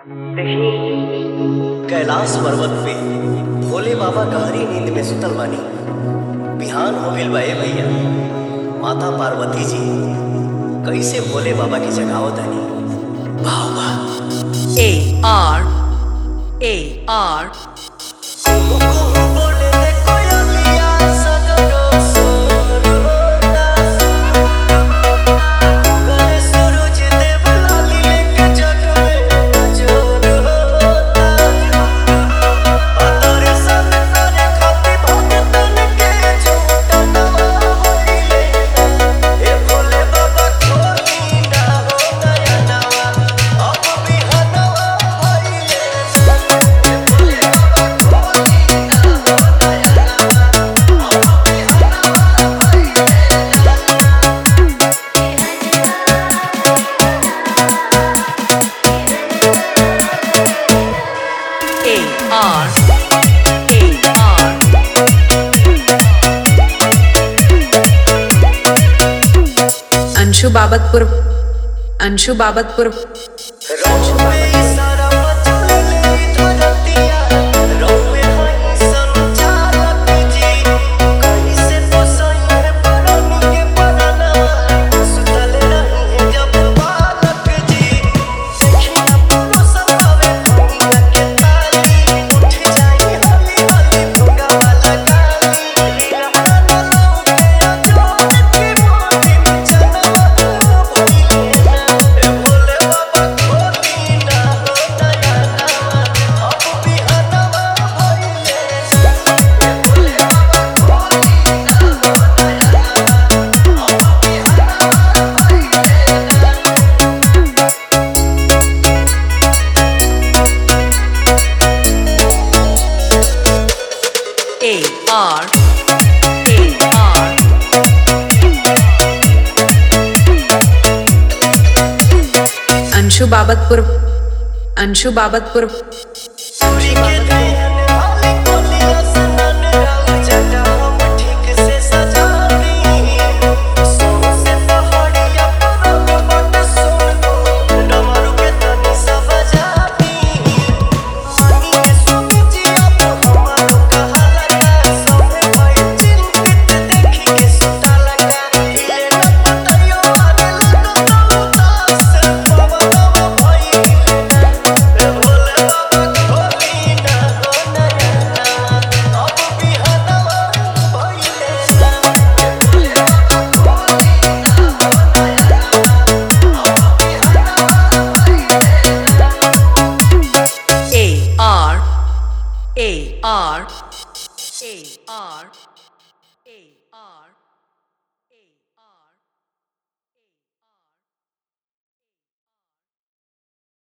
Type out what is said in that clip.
कैलाश पर्वत पे भोले बाबा गहरी नींद में सुतल बानी बिहान हो गइल बा ए भैया माता पार्वती जी कैसे भोले बाबा की जगावत तानी भाव बा A R A R A R A R Anshu Babatpur Anshu Babatpur A R A R Anshu Babatpur Anshu Babatpur A R A R A R A R